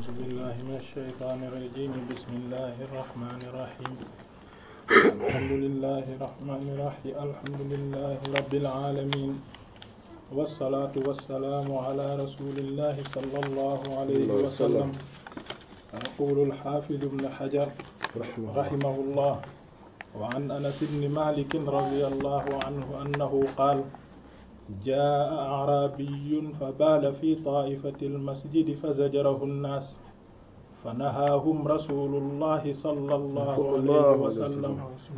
أعوذ بالله من الشيطان الرجيم بسم الله الرحمن الرحيم الحمد لله الرحمن الرحيم الحمد لله رب العالمين والصلاة والسلام على رسول الله صلى الله عليه وسلم يقول الحافظ ابن حجر رحمه الله وعن أنس بن مالك رضي الله عنه أنه قال جاء أعرابي فبال في طائفة المسجد فزجره الناس فنهاهم رسول الله صلى الله عليه وسلم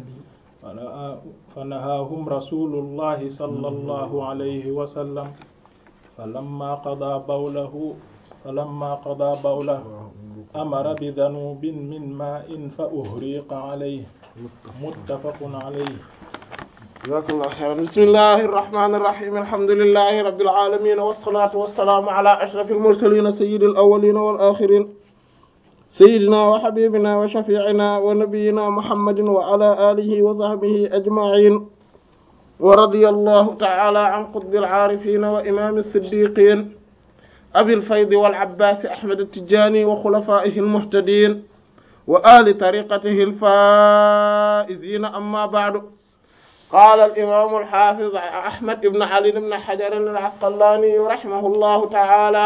فنهاهم رسول الله صلى الله عليه وسلم فلما قضى بوله فلما قضى بوله أمر بذنوب من ماء فأهريق عليه متفق عليه جزاك الله خيرا بسم الله الرحمن الرحيم الحمد لله رب العالمين والصلاة والسلام على أشرف المرسلين سيد الأولين والآخرين سيدنا وحبيبنا وشفيعنا ونبينا محمد وعلى آله وصحبه أجمعين ورضي الله تعالى عن قطب العارفين وإمام الصديقين أبي الفيض والعباس أحمد التجاني وخلفائه المهتدين وآل طريقته الفائزين أما بعد قال الإمام الحافظ أحمد بن علي بن حجر العسقلاني رحمه الله تعالى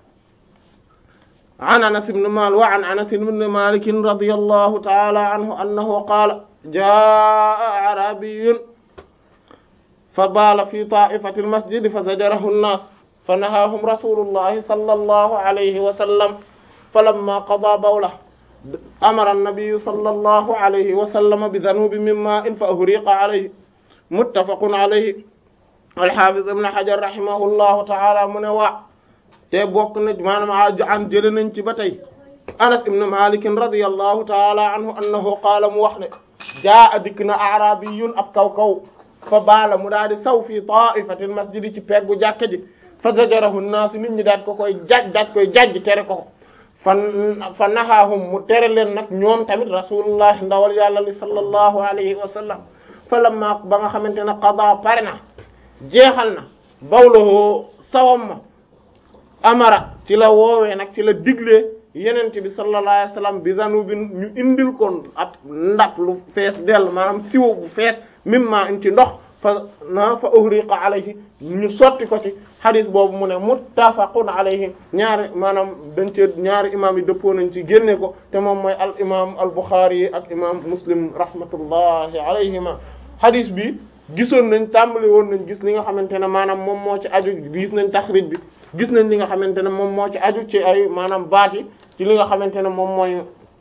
عن أنس بن مالك وعن أنس بن مالك رضي الله تعالى عنه أنه قال جاء أعرابي فبال في طائفة المسجد فزجره الناس فنهاهم رسول الله صلى الله عليه وسلم فلما قضى بوله أمر النبي صلى الله عليه وسلم بذنوب من ماء فأهريق عليه muttafaqun alayhi alxaafis ibn xajar rahimahullahu taala mu ne waa te bokk na maanaam an jële nañ ci ba tey anas ibn malikin radiyallahu taala anhu annahu qaala mu wax ne jaa dikk na arabiyun ab kaw kaw fa baala mu daal di saw fii taifatil masjidi ci peggu jàkke ji fa zajarahu naas nit ñi daat ko koy jaj daat koy jajj tere ko fan fa nahaahum mu tere leen nag ñoom tamit rasulullah ndawal yàlla li sallallahu alayhi wa sallam falamma ba nga xamante ne qada pare na jeexal na bawloo sawam ma amara ci la woowee nag ci la diglee yenente bi sallallahu alayhi wasallam bi zanubin ñu indil kon ab ndab lu fees dell maanaam siwo bu fees mimma in ci ndox fa na fa uhriqa alayhi ñu sotti ko ci hadis boobu mu ne muttafaqun alayhi ñaari maanaam dañ cee ñaari imam yi dëppoo nañ ci génne ko te moom mooy al imam al bukhari yi ak imam muslim rahmatullahi alayhima hadis bi gisoon nañ tàmbali woon nañ gis li nga xamante ne maanaam moom moo ci aju gis nañ taxrij bi gis nañ li nga xamante ne moom moo ci aju ci ay maanaam baat yi ci li nga xamante ne moom mooy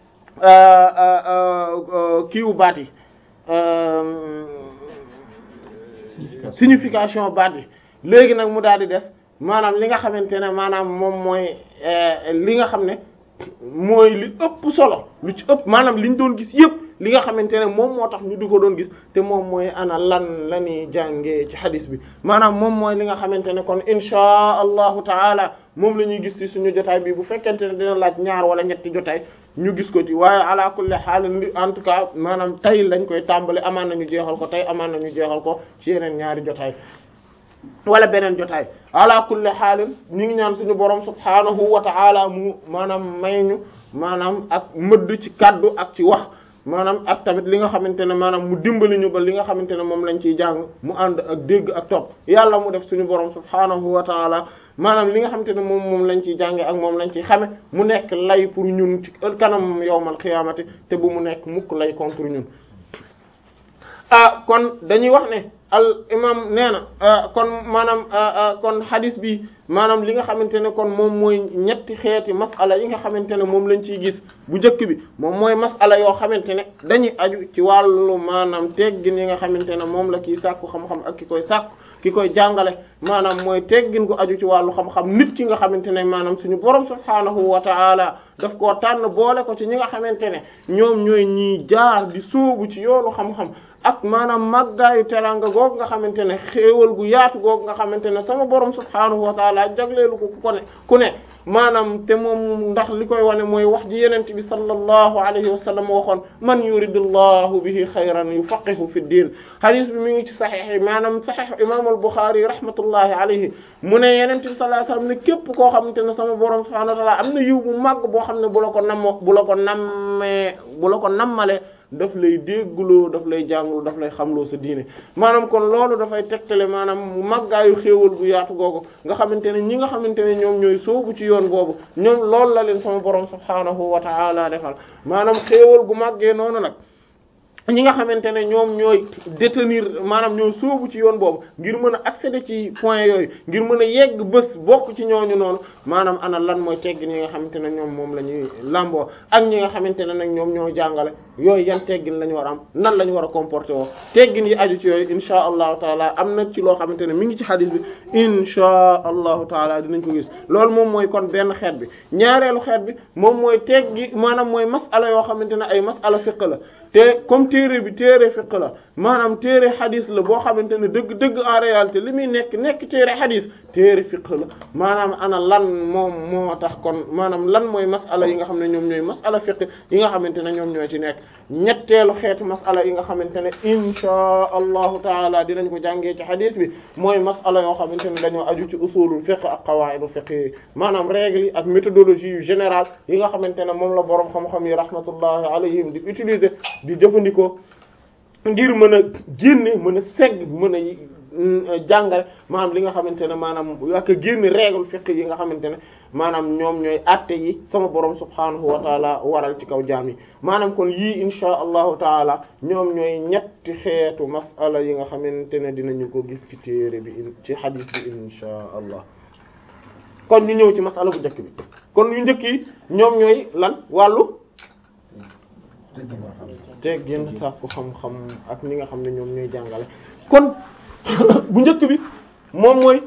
kiiwu baat yi signification baat yi léegi nag mu daal di des maanaam li nga xamante ne maanaam moom mooy li nga xam ne mooy li ëpp solo lu ci ëpp maanaam liñ doon gis yëpp li nga xamante ne moom moo tax ñu di ko doon gis te moom mooy ana lan la ñuy jàngee ci hadis bi maanaam moom mooy li nga xamante ne kon inchaa allahu taala moom la ñuy gis ci suñu jotaay bi bu fekkente ne dina laaj ñaar wala ñetti jotaay ñu gis ko ci waaye ala kulli haal en tout cas maanaam tey lañ koy tàmbali amaan nañu jeexal ko tey amaan nañu jeexal ko ci yeneen ñaari jotaay wala beneen jotaay ala kulli xaalin ñu ngi ñaan suñu borom subhaanahu wa ta'ala mu maanaam may ñu maanaam ak mëdd ci kaddu ak ci wax maanaam ak tamit li nga xamante ne maanaam mu dimbali ñu ba li nga xamante ne moom lañ ciy jàng mu ànd ak dégg ak topp yàlla mu def suñu borom subhaanahu wa ta'ala maanaam li nga xamante ne moom moom lañ ciy jànge ak moom lañ ciy xame mu nekk lay pour ñun ci kanam yawmal qiyaamati te bu mu nekk mukk lay contre ñun ah kon dañuy wax ne al imam nee na kon maanaam kon hadis bi maanaam li nga xamante ne kon moom mooy ñetti xeeti masala yi nga xamante ne moom lañ ciy gis bu njëkk bi moom mooy masala yoo xamante ne dañuy aju ci wàllu maanaam teggin yi nga xamante ne moom la kii sàkku xam-xam ak ki koy sàkku ki koy jàngale maanaam mooy teggin gu aju ci wàllu xam-xam nit ki nga xamante ne maanaam suñu borom subhaanahu wa ta'ala daf koo tànn boole ko ci ñi nga xamante ne ñoom ñooy ñiy jaar di sóobu ci yoonu xam-xam ak maanaam màggaayu teranga googu nga xamante ne xéewal gu yaatu googu nga xamante ne sama borom subhaanahu wa taala jagleelu ko ku ko ne ku ne maanaam te moom ndax li koy wane mooy wax ji yenent bi sallallahu alayhi wa sallam waxoon man yuridullahu bihi xayran yufaqihu fi diin hadith bi mi ngi ci saxiix yi maanaam saxiix imam al-Bukhari rahmatullahi alayhi mu ne yenent bi sallallahu alayhi wa sallam ne képp koo xamante ne sama borom subhanahu wa ta'ala am na yiw bu màgg boo xam ne bu la ko nammo bu la ko nammee bu la ko nammale daf lay déggloo daf lay jàngloo daf lay xamloo sa diine maanaam kon loolu dafay tegtale maanaam màggaayu xéewal bu yaatu googu nga xamante ne ñi nga xamante ne ñoom ñooy soobu ci yoon boobu ñoom loolu la leen sama borom subhaanahu wa ta'ala defal maanaam xéewal gu màggee noonu nag ñi nga xamante ne ñoom ñooy détenir maanaam ñoo sóobu ci yoon boobu ngir mën a accéder ci point yooyu ngir mën a yegg bés bokk ci ñooñu noonu maanaam ana lan mooy teggin yi nga xamante ne ñoom moom la ñuy lamboo ak ñi nga xamante ne nag ñoom ñoo jàngale yooyu yan teggin la ñu war a am nan la ñu war a comporter woo teggin yi aju ci yooyu insha allahu taala am na ci loo xamante ne mi ngi ci xadis bi insha allahu taala dinañ ko gis loolu moom mooy kon benn xeet bi ñaareelu xeet bi moom mooy teggi maanaam mooy masala yoo xamante ne ay masala fiqh la te comme téere bi téere fiqh la maanaam téere xadis la boo xamante ne dëgg dëgg en réalité li muy nekk nekk téere xadis téere fiqh la maanaam ana lan moom moo tax kon maanaam lan mooy masala yi nga xam ne ñoom ñooy masala fiqh yi nga xamante ne ñoom ñoo ci nekk ñetteelu xeetu masala yi nga xamante ne insha allahu taala dinañ ko jàngee ci xadis bi mooy masala yoo xamante ne dañoo aju ci usulul fiqh ak qawaidu fiqh yi maanaam règles yi ak méthodologie yu générale yi nga xamante ne moom la boroom xam-xam yi rahmatullahi alayhim di utiliser di jëfandikoo ngir mën a génne mën a segg mën a jàngale maanaam li nga xamante ne maanaam ak génne règle fiqh yi nga xamante ne maanaam ñoom ñooy atte yi sama borom subhanahu wa taala waral ci kaw jaam yi maanaam kon yii insha allahu taala ñoom ñooy ñetti xeetu masala yi nga xamante ne dinañu ko gis ci téere bi ci hadith bi insha allah kon ñu ñëw ci masala bu njëkk bi kon yu njëkk yi ñoom ñooy lan wàllu teggin sàkku xam-xam ak ñi nga xam ne ñoom ñooy jàngale kon bu njëkk bi moom mooy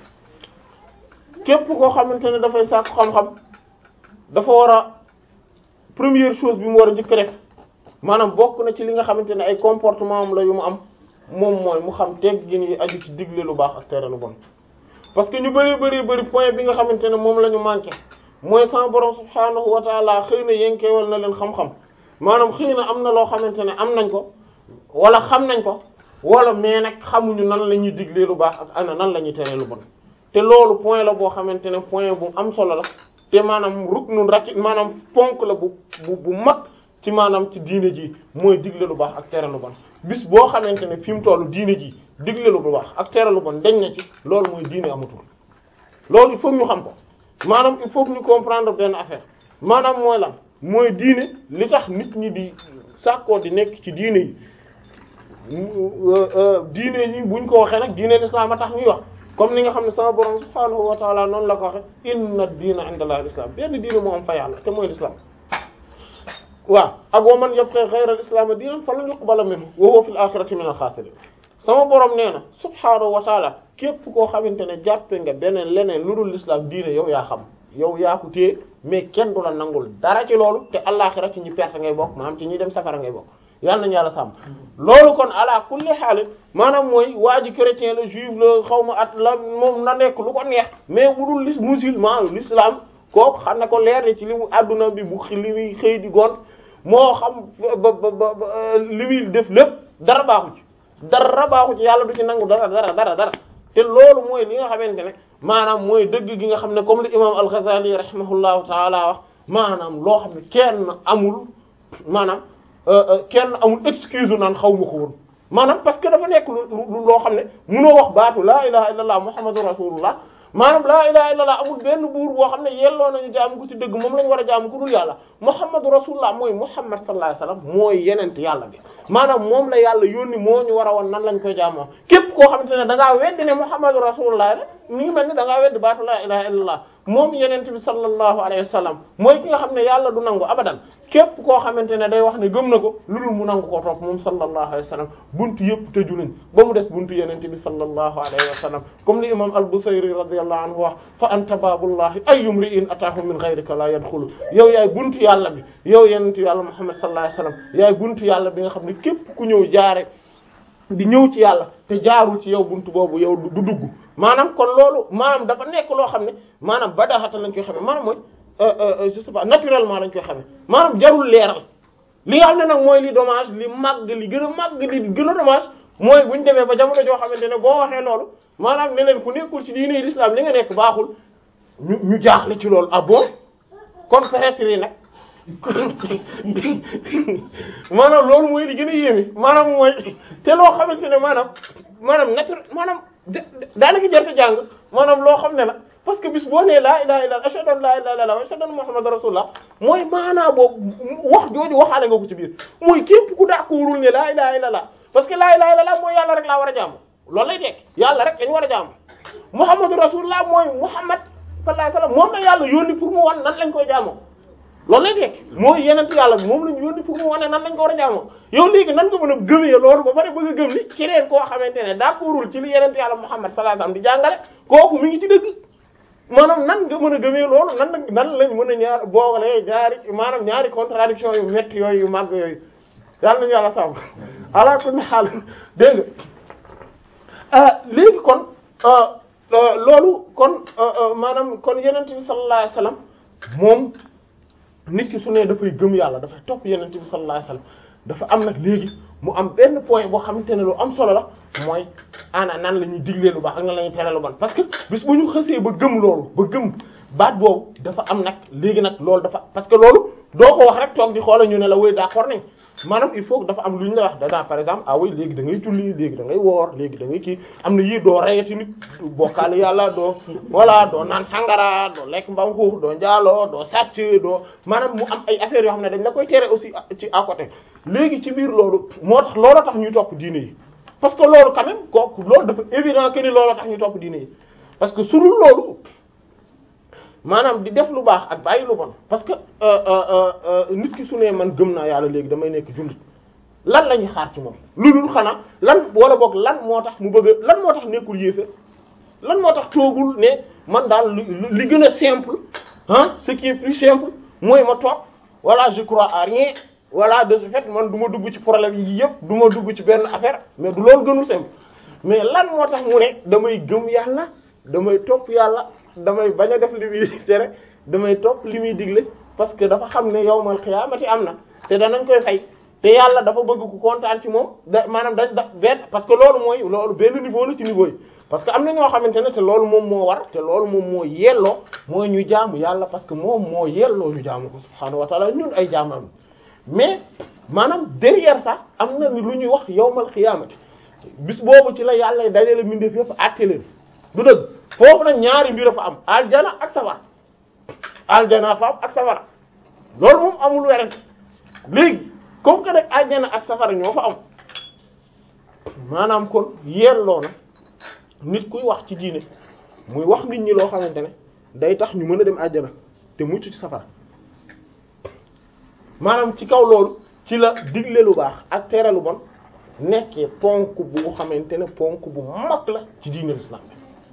képp koo xamante ne dafay sàkku xam-xam dafa war a première chose bi mu war a njëkk def maanaam bokk na ci li nga xamante ne ay comportement am la yu mu am moom mooy mu xam teggin yi aju ci digle lu baax ak tere lu bon parce que ñu bari bari bari point bi nga xamante ne moom la ñu manqué mooy sama borom subhaanahu wa taala xëy na yenkeewal na leen xam-xam maanaam xëy na am na loo xamante ne am nañ ko wala xam nañ ko wala mais nag xamuñu nan la ñuy diglee lu baax ak ana nan la ñuy teree lu bon te loolu point la boo xamante ne point bu am solo la te maanaam ruknun raki maanaam ponk la bu bu bu mag ci maanaam ci diine ji mooy digle lu baax ak tere lu bon bis boo xamante ne fi mu tollu diine ji digle lu baax ak tere lu bon dañ na ci loolu mooy diine amatul loolu il faut ñu xam ko maanaam il faut que ñu comprendre benn affaire maanaam mooy lan mooy diine li tax nit ñi di sàkkoo di nekk ci diine yi diine yi buñ ko waxee nag diine l'islam a tax ñuy wax comme ni nga xam ne sama borom subhaanahu wa taala noonu la ko waxe inna diina inda allahi l'islam benn diine moo am fa yàlla te mooy l'islam waaw ak wa man yabghi ghayra al-islam diinan falan yuqbala minhu wa huwa fil akhirati min al-khasirin sama borom nee na subhaanahu wa taala képp koo xamante ne jàppe nga beneen leneen lu dul l'islam diine yow yaa xam yow yaa ko téye mais kenn du la nangul dara ci loolu te àllaxira ci ñi perte ngay bokk maanaam ci ñi dem safara ngay bokk yàlla nañu yàlla sàmm loolu kon ala kulli xaal maanaam mooy waa ji chrétien la juif la xaw ma at la moom na nekk lu ko neex mais bu dul lis musulman l'islam kooku xam ne ko leer ne ci li mu adduna bi bu li muy xëy di gont moo xam ba ba ba li muy def lépp dara baaxu ci dara baaxu ci yàlla du ci nangu dara dara dara dara te loolu mooy li nga xamante ne maanaam mooy dëgg gi nga xam ne comme li imam al-Ghazali rahimahullahu taala wax maanaam loo xam ne kenn amul maanaam kenn amul excuse naan xaw ma ko woon maanaam parce que dafa nekk lu loo xam ne munoo wax baatu laa ilaha illallah muhammadu rasulullah maanaam laa ilaha illallah amul benn buur boo xam ne yelloo nañu jaamu ko ci dëgg moom lañu war a jaamu ku dul yàlla muhammadu rasulullah mooy muhammad sallallahu alayhi wasallam mooy yenent yàlla bi maanaam moom la yàlla yónni moo ñu war a woon nan lañ koy jaamoo képp koo xamante ne da ngaa weddi ne muhammadu rasulullah rek mi ngi mel ni da ngaa weddi baatu laa ilaha illallah moom yenent bi sallallahu alayhi wasallam mooy ki nga xam ne yàlla du nangu abadan képp koo xamante ne day wax ne gëm na ko lu dul mu nangu ko topp moom sallallahu alayhi wasallam buntu yëpp tëju nañ ba mu des buntu yenent bi sallallahu alayhi wasallam comme li imam al-Busayri radiyallahu anhu wax fa anta baabullahi ayyum ri'in ataahu min ghayrika la yadkhulu yow yaay buntu yàlla bi yow yenent yàlla muhammad sallallahu alayhi wasallam yaay buntu yàlla bi nga xam ne képp ku ñëw jaare di ñëw ci yàlla te jaarul ci yow buntu boobu yow du dugg maanaam kon loolu maanaam dafa nekk loo xam ne maanaam badaxata lañ koy xamee maanaam mooy je sais pas naturellement lañ koy xamee maanaam jarul leeral li nga xam ne nag mooy li dommage li màgg li gën a màgg li gën a dommage mooy bu ñu demee ba jamono joo xamante ne boo waxee loolu maanaam ne leen ku nekkul ci diine l'islam li nga nekk baaxul ñu ñu jaaxle ci loolu ah bon kon peut-être yi nag maanaam loolu mooy li gën a yéeme maanaam mooy te loo xamante ne maanaam maanaam naturel maanaam daanaka jarte jàng maanaam loo xam ne la parce que bis boo nee laa ilaha illa ashhadu an laa ilaha illa wa ashhadu anna muhammadan rasulullah mooy maanaa boobu wax jooju waxaale nga ko ci biir mooy képp ku daakoorul ne laa ilaha illa parce que laa ilaha illa mooy yàlla rek laa war a jaamu loolu lay dekk yàlla rek dañu war a jaamu muhammadu rasulullah mooy muhammad sallallahu alayhi wasallam moom la yàlla yónni pour mu wan nan lañ koy jaamoo loolu lay dekk mooy yenent yàlla bi moom lañu yónni pour mu wane nan lañ ko war a jaamoo yow léegi nan nga mën a gëmee loolu ba pare bëgg a gëm ni keneen koo xamante ne d'accordul ci li yenent yàlla muhammad sallallahu alayhi wasallam di jàngale kooku mi ngi ci dëgg maanaam nan nga mën a gëmee loolu nan nan lañ mën a ñaar boogalee ñaari maanaam ñaari contradiction yu metti yooyu yu màgg yooyu yàlla nañu yàlla sàmm ala kulli xaal dégg nga léegi kon loolu kon maanaam kon yenent bi sallallahu alayhi wasallam moom nit ki su ne dafay gëm yàlla dafay topp yenent bi sallallahu alayhi wasallam dafa am nag léegi mu am benn point boo xamante ne lu am solo la mooy ana nan la ñuy diglee lu baax ak nan la ñuy tere lu bon parce que bis bu ñu xësee ba gëm loolu ba gëm baat boobu dafa am nag léegi nag loolu dafa parce que loolu doo ko wax rek toog di xoola ñu ne la woy d'accord nañ maanaam il faut que dafa am lu ñu la wax danaa par exemple ah oui léegi da ngay julli léegi da ngay woor léegi da ngay kii am na yii doo reyati nit bokkaale yàlla doo voilà doo naan sangara doo lekk mbam xuux doo njaaloo doo sàcc doo maanaam mu am ay affaires yoo xam ne dañ la koy tere aussi ci à côté léegi ci biir loolu moo tax loolu tax ñuy topp diine yi parce que loolu quand même kooku loolu dafa évident que ni loolu tax ñuy topp diine yi parce que su dul loolu maanaam di def lu baax ak bàyyi lu bon parce que nit ki su ne man gëm naa yàlla léegi damay nekk jullit lan la ñuy xaar ci moom lu dul xanaa lan wala boog lan moo tax mu bëgg lan moo tax nekkul yéefér lan moo tax toogul ne man daal li gën a simple ah ce qui est plus simple mooy ma toog voilà je crois à rien voilà de ce fait man du ma dugg ci problème yi yëpp du ma dugg ci benn affaire mais du loolu gënul simple mais lan moo tax mu ne damay gëm yàlla damay topp yàlla damay bañ a def li muy tere damay topp li muy digle parce que dafa xam ne yawmal xiyaamati am na te danañ koy fay te yàlla dafa bëgg ku kontaan ci moom da maanaam dañ da benn parce que loolu mooy loolu benn niveau la ci niveau yi parce que am na ñoo xamante ne te loolu moom moo war te loolu moom moo yelloo mooy ñu jaamu yàlla parce que moom moo yelloo ñu jaamu ko subhaanahu wa ta'ala ñun ay jaamam mais maanaam derrière ça am na ni lu ñuy wax yawmal xiyaamati bis boobu ci la yàlla dajale mbindeef yëpp àtte leen du dëgg foofu nag ñaari mbir fa am aljana ak safara aljana fa am ak safara loolu moom amul werante léegi comme que nag aljana ak safara ñoo fa am maanaam kon yelloo na nit kuy wax ci diine muy wax nit ñi loo xamante ne day tax ñu mën a dem aljana te mucc ci safara maanaam ci kaw loolu ci la digle lu baax ak tere lu bon nekkee ponk bu xamante ne ponk bu mag la ci diine l'islam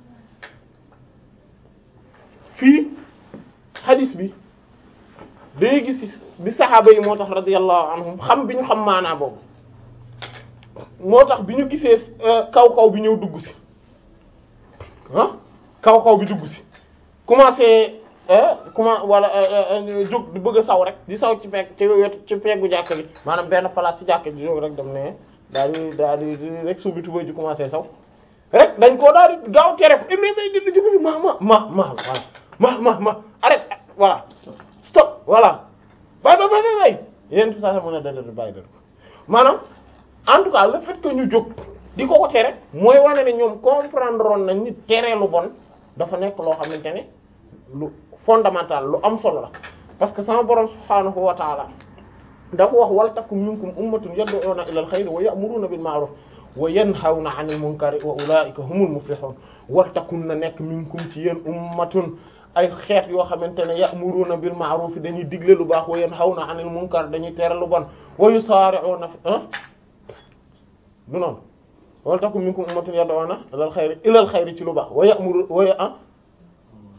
fii hadis bi day gis bi saxaaba yi moo tax radiyallahu anhum xam bi ñu xam maanaa boobu moo tax bi ñu gisee kaw kaw bi ñëw dugg si ah kaw kaw bi dugg si commencé comment wala jóg di bëgg a saw rek di saw ci pegg ci wetu ci peggu jàkk bi maanaam benn place ci jàkk ji jóg rek dem ne daal di daal di rek suubi tubay ji commencé saw rek dañ koo daal di gaaw tere ko mais mais di jóg fi ma ma ma ma voilà ma ma ma arrête voilà stop voilà bay bay bay bay yéen tout ça ça mën a dal bàyyi dal maanaam en tout cas le fait que ñu jóg di ko ko tere mooy wane ne ñoom comprendre woon nañ ni tere lu bon dafa nekk loo xamante ne lu fondamental lu am solo la parce que sama borom subhaanahu wa taala dafa wax wal takum minkum ummatun yad'una ila al-khayri wa ya'muruna bil ma'ruf wa yanhawna 'anil munkari wa ulaa'ika humul muflihun wal takun na nekk minkum ci yéen ummatun ay xeet yoo xamante ne ya'muruna bil ma'ruf dañuy digle lu baax wa yanhawna 'anil munkar dañuy tere lu bon wa yusari'una ah du noonu wal takum minkum ummatun yad'una ila al-khayri ila al-khayri ci lu baax wa ya'muru wa ah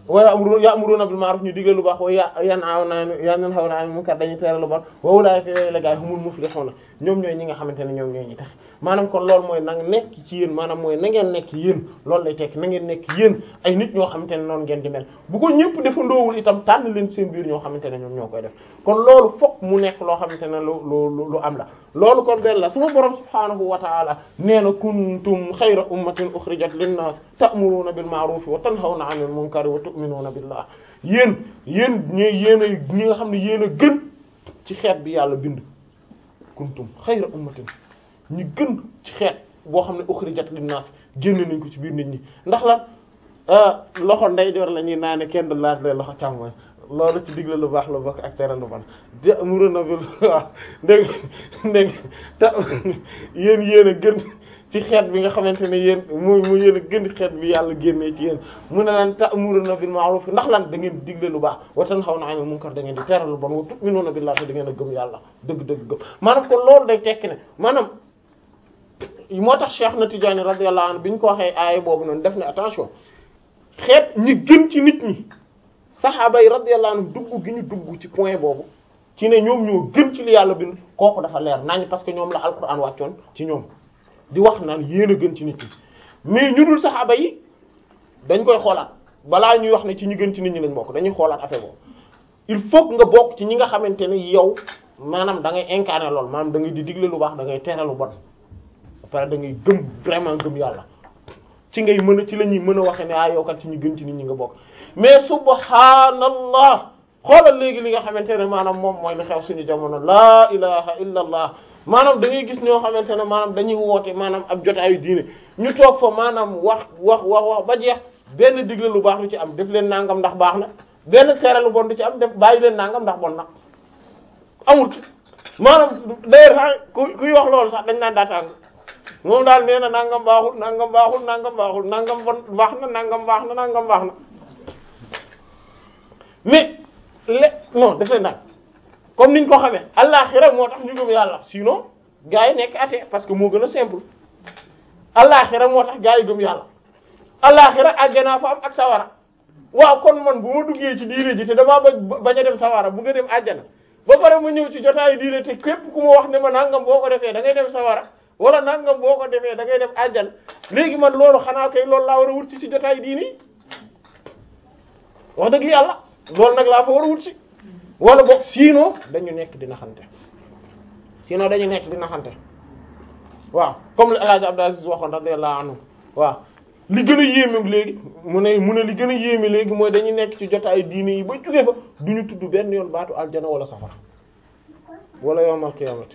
wa ya'muruna bil ma'ruf ñu digal lu baax wa yanhawna yanhawna 'anil munkar dañuy tere lu bon wa ulaa'ika yooyu la gaay humul muflihuna ñoom ñooy ñi nga xamante ne ñoom ñooy ñi tax maanaam kon loolu mooy na nekk ci yéen maanaam mooy na ngeen nekk yéen loolu lay tekk na ngeen nekk yéen ay nit ñoo xamante ne noonu ngeen di mel bu ko ñëpp defandoowul itam tànn leen seen biir ñoo xamante ne ñoom ñoo koy def kon loolu fokk mu nekk loo xamante ne lu lu lu am la loolu kon benn la suma borom subhaanahu wa ta'ala nee na kuntum xayra ummatin ukhrijat linnas ta'muruna bil ma'ruf wa tanhawna 'anil munkar wa tu'minuna billah yéen yéen ñooy yéen a ñi nga xam ne yéen a gën ci xeet bi yàlla bind kuntum xayra ummatin ñi gën ci xeet boo xam ne ukhrijat linnas génn nañ ko ci biir nit ñi ndax lan loxo ndeyjoor la ñuy naane kenn du laaj leen loxo càmmoñ loolu ci digle lu baax la bokk ak tere lu ban ta'muruna bil waaw dégg dégg ta yéen yéen a gën ci xeet bi nga xamante ne yéen mooy mu yéen a gën xeet bi yàlla génnee ci yéen mu ne lan ta'muruna bil ma'ruf ndax lan da ngeen digle lu baax wa tanhawna 'anil munkar da ngeen di tere lu bon wa tu'minuna billahi te da ngeen a gëm yàlla dëgg dëgg gëm maanaam kon loolu day tekki ne maanaam moo tax Cheikh na Tidiane radiyallahu anhu bi ñu ko waxee aaya boobu noonu def ne attention xeet ñi gën ci nit ñi saxaaba yi radiyallahu anhu dugg gi ñu dugg ci point boobu ci ne ñoom ñoo gën ci li yàlla bind kooku dafa leer nañ parce que ñoom la alquran wàccoon ci ñoom di wax naan yéen a gën ci nit ñi mais ñu dul saxaaba yi dañ koy xoolaat balaa ñuy wax ne ci ñu gën ci nit ñi lañ bokk dañuy xoolaat affaire boobu il faut que nga bokk ci ñi nga xamante ne yow maanaam da ngay incarner lool maanaam da ngay di digle lu baax da ngay tere lu bon après da ngay gëm vraiment gëm yàlla ci ngay mën a ci la ñuy mën a waxe ne ah yow kat ci ñu gën ci nit ñi nga bokk mais subhaanallah xoolal léegi li nga xamante ne maanaam moom mooy li xew suñu jamono laa ilaha illa allah maanaam da ngay gis ñoo xamante ne maanaam dañuy woote maanaam ab jotaayu diine ñu toog fa maanaam wax wax wax wax ba jeex benn digle lu baax lu ci am def leen nangam ndax baax na benn tere lu bon du ci am def bàyyi leen nangam ndax bon na amul maanaam d'ailleurs sax ku kuy wax loolu sax dañ naan daataang moom daal nee na nangam baaxul nangam baaxul nangam baaxul nangam bon baax na nangam baax na nangam baax na mais le non def leen nag comme niñ ko xamee àllaxira moo tax ñu gëm yàlla sinon gars yi nekk athée parce que moo gën a simple àllaxira moo tax gars yi gëm yàlla àllaxira àjjana fa am ak sawara waaw kon man bu ma duggee ci diine ji te damaa ba bañ a dem sawara bu nga dem àjjana ba pare ma ñëw ci jotaayu diine te képp ku ma wax ne ma nangam boo ko defee da ngay dem sawara wala nangam boo ko defee da ngay dem àjjana léegi man loolu xanaa kay loolu laa war a wut ci ci jotaayu diine yi wax dëgg yàlla loolu nag laa fa war a wut ci wala boog sinon dañu nekk di naxante sinon dañu nekk di naxante waaw comme le El Hadj Abdou Aziz waxoon radiyallahu anhu waaw li gën a yéeme léegi mu ne mu ne li gën a yéeme léegi mooy dañu nekk ci jotaayu diine yi ba jóge fa du ñu tudd benn yoon baatu aljana wala safara wala yawmal qiyaamati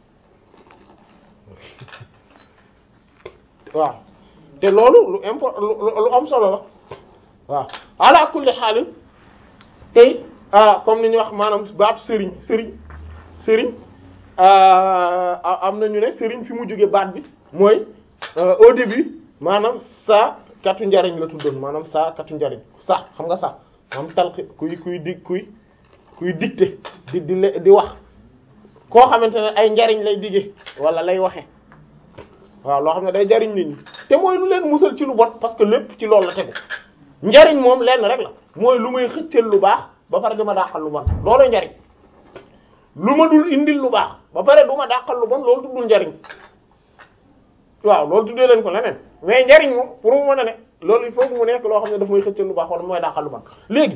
waaw te loolu lu import lu am solo la waaw ala kulli xaalin tey comme ni ñu wax maanaam baatu sëriñ sëriñ sëriñ am na ñu ne sëriñ fi mu jóge baat bi mooy au début maanaam saa katu njariñ la tuddoon maanaam saa katu njariñ sa xam nga sa maanaam talxi kuy kuy di kuy kuy dicté di di di wax koo xamante ne ay njariñ lay digge wala lay waxe waaw loo xam ne day jariñ nit ñi te mooy lu leen musal ci lu bon parce que lépp ci loolu la tegu njariñ moom lenn rek la mooy lu may xëccal lu baax ba pare du ma dàqal lu bon loolu njariñ lu ma dul indil lu baax ba pare du ma dàqal lu bon loolu tuddul njariñ waaw loolu tuddee leen ko leneen mais njariñ moom pour mu mën a ne loolu il faut que mu nekk loo xam ne daf may xëccal lu baax wala mooy dàqal lu bon léegi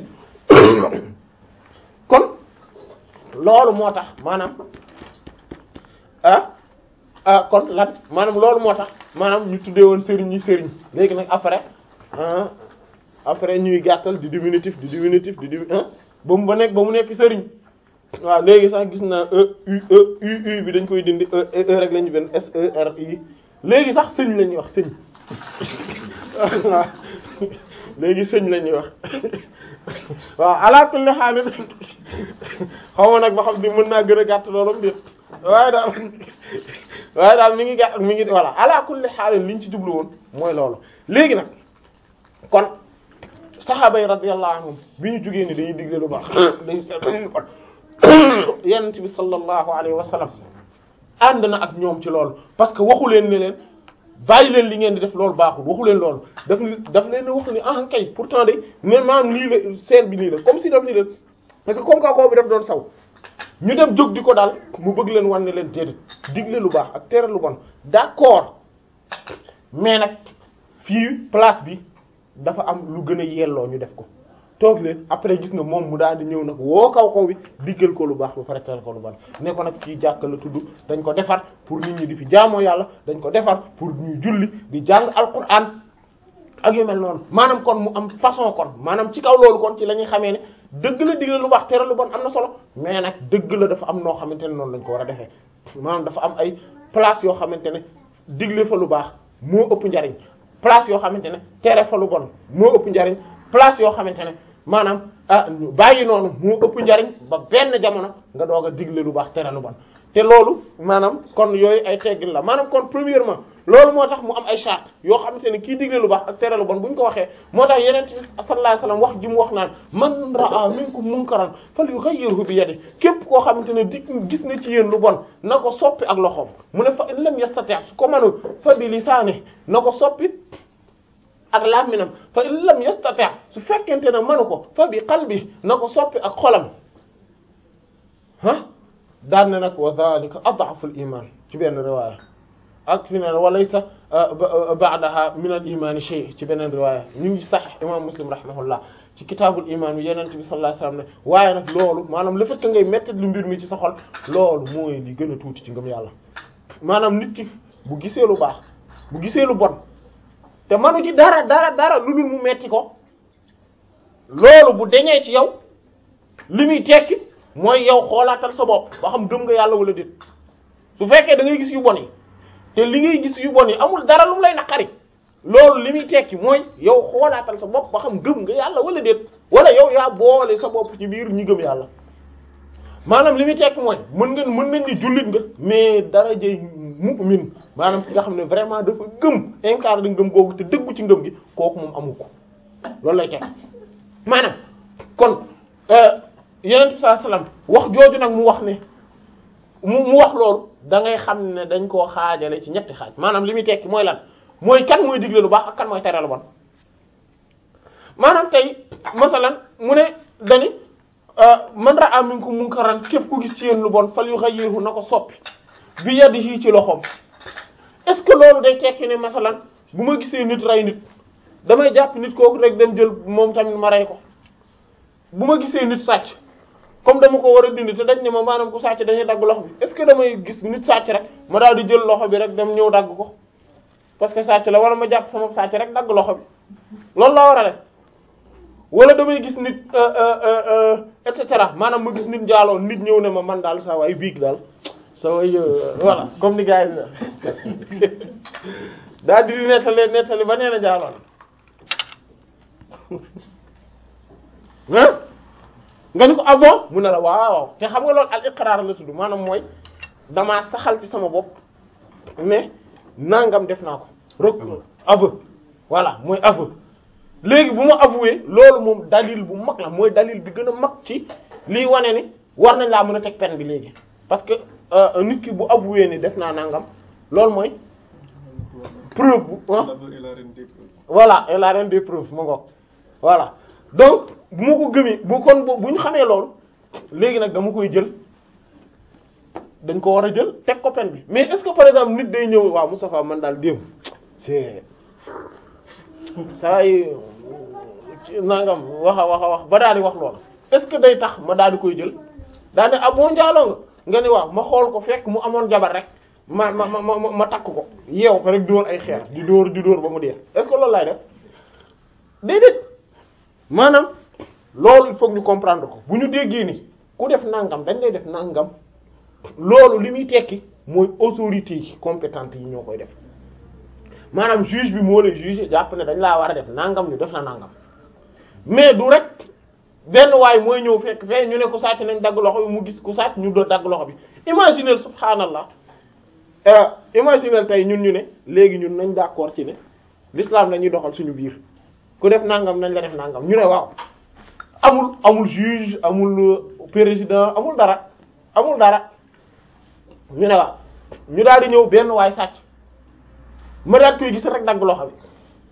kon loolu moo tax maanaam ah ah kon lan maanaam loolu moo tax maanaam ñu tuddee woon sëriñ ñi sëriñ léegi nag après ah après ñuy gàttal di diminutif di diminutif di di ba mu ba nekk ba mu nekk sëriñ waaw léegi sax gis naa e u e u u bi dañ koy dindi e e rek la ñu benn s e r i léegi sax sëñ la ñuy wax sëñ waaw léegi sëñ la ñuy wax waaw ala kulli haal xaw ma nag ba xam ni mën naa gën a gàtt loolu déet waaye daal waaye daal mi ngi gàtt mi ngi voilà ala kulli haal liñ ci jublu woon mooy loolu léegi nag kon saxaaba yi radiyallahu anhum bi ñu jugee ni dañuy digle lu baax dañuy seetlu lu bon yonent bi sallallahu alayhi wa sallam ànd na ak ñoom ci loolu parce que waxu leen ne leen bàyyi leen li ngeen di def loolu baaxul waxu leen loolu daf daf leen wax ni ah kay pourtant de mais maanaam nii la scène bi nii la comme si daf nii la parce que comme kooku bi daf doon saw ñu dem jóg di ko daal mu bëgg leen wan ne leen déedéet digle lu baax ak tere lu bon d'accord mais nag fii place bi dafa am lu gën a yelloo ñu def ko toog leen après gis nga moom mu daal di ñëw nag woo kaw kaw bi diggal ko lu baax ba pare tere ko lu bon ne ko nag fii jàkka la tudd dañ ko defar pour nit ñi di fi jaamoo yàlla dañ ko defar pour ñuy julli di jàng alquran ak yu mel noonu maanaam kon mu am façon kon maanaam ci kaw loolu kon ci la ñuy xamee ne dëgg la digle lu baax tere lu bon am na solo mais nag dëgg la dafa am noo xamante ne noonu lañ ko war a defee maanaam dafa am ay place yoo xamante ne digle fa lu baax moo ëpp njariñ place yoo xamante ne tere fa lu bon moo ëpp njariñ place yoo xamante ne maanaam ah bàyyi noonu moo ëpp njariñ ba benn jamono nga doog a digle lu baax tere lu bon te loolu maanaam kon yooyu ay teggin la maanaam kon premièrement loolu moo tax mu am ay charte yoo xamante ne kii digle lu baax ak tere lu bon bu ñu ko waxee moo tax yeneen bi sallallahu alayhi wasallam wax ji mu wax naan man ra'a minkum munkaran falyughayyirhu bi yadihi képp koo xamante ne di gis na ci yéen lu bon na ko soppi ak loxoom mu ne fa in lam yastati' su ko mënul fa bi lisaanihi na ko soppi ak làmminam fa in lam yastati' su fekkente ne mënu ko fa bi qalbi na ko soppi ak xolam ah daan na nag wa dhalika ad'afu al-iman ci benn riwaaya ak fi ne wa laysa ba'daha min al-iman shay ci beneen riwaaya ñu ngi sahih imam muslim rahimahullah ci kitaabul iman bi yeneen bi sallallahu alayhi wasallam ne waaye nag loolu maanaam le fait que ngay mettre lu mbir mi ci sa xol loolu mooy li gën a tuuti ci ngëm yàlla maanaam nit ki bu gisee lu baax bu gisee lu bon te manu ci dara dara dara lu dul mu metti ko loolu bu deñee ci yow li muy tekki mooy yow xoolaatal sa bopp ba xam gëm nga yàlla wala déet su fekkee da ngay gis yu bon yi te li ngay gis yu bon yi amul dara lu mu lay naqari loolu li muy tekki mooy yow xoolaatal sa bopp ba xam gëm nga yàlla wala déet wala yow yaa boole sa bopp ci biir ñi gëm yàlla maanaam li muy tekki mooy mën nga mën nañ ni jullit nga mais dara jëy mu'min maanaam ki nga xam ne vraiment dafa gëm incarné ngëm googu te dëggu ci ngëm gi kooku moom amu ko loolu lay tekki maanaam kon yeneen bi sallallahu alayhi wasallam wax jooju nag mu wax ne mu mu wax loolu da ngay xam ne dañ koo xaajale ci ñetti xaaj maanaam li muy tekki mooy lan mooy kan mooy digle lu baax ak kan mooy tere lu bon maanaam tey masalan mu ne dani man ra'a minkum munkaran képp ku gis ci yéen lu bon fal yughayyirhu na ko soppi bi yadihi ci loxoom est-ce que loolu day tekki ne masalan bu ma gisee nit rey nit damay jàpp nit kooku rek dem jël moom tamit ma rey ko bu ma gisee nit sàcc comme dama ko war a dindi te dañ ne ma maanaam ku sàcc dañuy dagg loxo bi est-ce que damay gis nit sàcc rek ma daal di jël loxo bi rek dem ñëw dagg ko parce que sàcc la wala ma jàpp sama sàcc rek dagg loxo bi loolu laa war a def wala damay gis nit et cetera maanaam ma gis nit njaaloo nit ñëw ne ma man daal saa waay biig daal saa waay voilà comme ni gars yi daal di nettali nettali ba nee na njaaloo ah nga ni ko ah bon mu ne la waaw te xam nga loolu al iqrar la tudd maanaam mooy damaa saxal ci sama bopp ne nangam def naa ko rek aveu voilà mooy aveu léegi bu ma avoué loolu moom dalil bu mag la mooy dalil bi gën a mag ci liy wane ni war nañ laa mën a teg peine bi léegi parce que nit ki bu avoué ni def naa nangam loolu mooy preuve bu voilà et la reine des preuves ma ngoog voilà donc bu ma ko gëmee bu kon bu ñu xamee loolu léegi nag dama koy jël dañ ko war a jël teg ko peine bi mais est-ce que par exemple nit day ñëw waaw Moustapha man daal démb c'est saa yi nangam wax a wax a wax ba daal di wax loolu est-ce que day tax ma daal di koy jël daal di ah boo njaaloo nga nga ni waaw ma xool ko fekk mu amoon jabar rek ma ma ma ma ma takk ko yeew ko rek di woon ay xeer di dóor di dóor ba mu dee est-ce que loolu laay def déedéet maanaam loolu il faut ñu comprendre ko bu ñu déggee ni ku def nangam dañ lay def nangam loolu li muy tekki mooy autorité yi compétente yi ñoo koy def maanaam juge bi moo lay juger jàpp ne dañ laa war a def nangam ñu def na nangam mais du rek benn waay mooy ñëw fekk fee ñu ne ku sàcc nañ dagg loxo bi mu gis ku sàcc ñu do dagg loxo bi imaginez subhaanallah imaginez tey ñun ñu ne léegi ñun nañ d'accord ci ne l'islam lañuy doxal suñu biir ku def nangam nañ la def nangam ñu ne waaw amul amul juge amul président amul dara amul dara ñu ne waaw ñu daal di ñëw benn waay sàcc ma daat koy gis rek dagg loxo bi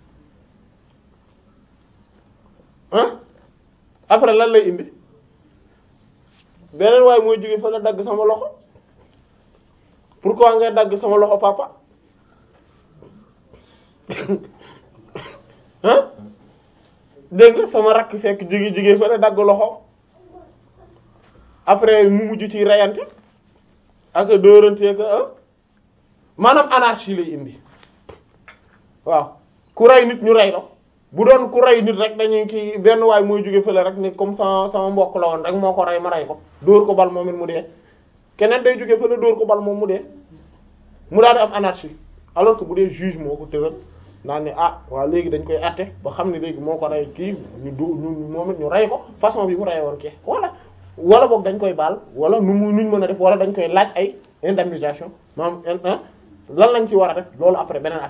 ah après lan lay indi beneen waaye mooy jóge fa la dagg sama loxo pourquoi ngay dagg sama loxo papa ah dégg nga sama rakk fekk jóge jóge fa la dagg loxo après mu mujj ci reyante ak dóorante ak ah maanaam anarchie lay indi waaw ku rey nit ñu rey la bu doon ku rey nit rek dañuy kii benn waay mooy jóge fële rek ni comme sama sama mbokk la woon rek moo ko rey ma rey ko dóor ko bal moom it mu dee keneen day jóge fële dóor ko bal moom mu dee mu daal di am anarchie alors que bu dee juge moo ko tëral naan ne ah waaw léegi dañ koy àtte ba xam ne léegi moo ko rey kii ñu du ñu moom it ñu rey ko façon bi mu rey woon kii wala wala boog dañ koy baal wala nu mu nuñ mën a def wala dañ koy laaj ay indemnisation maanaam lan lañ ci war a def loolu après beneen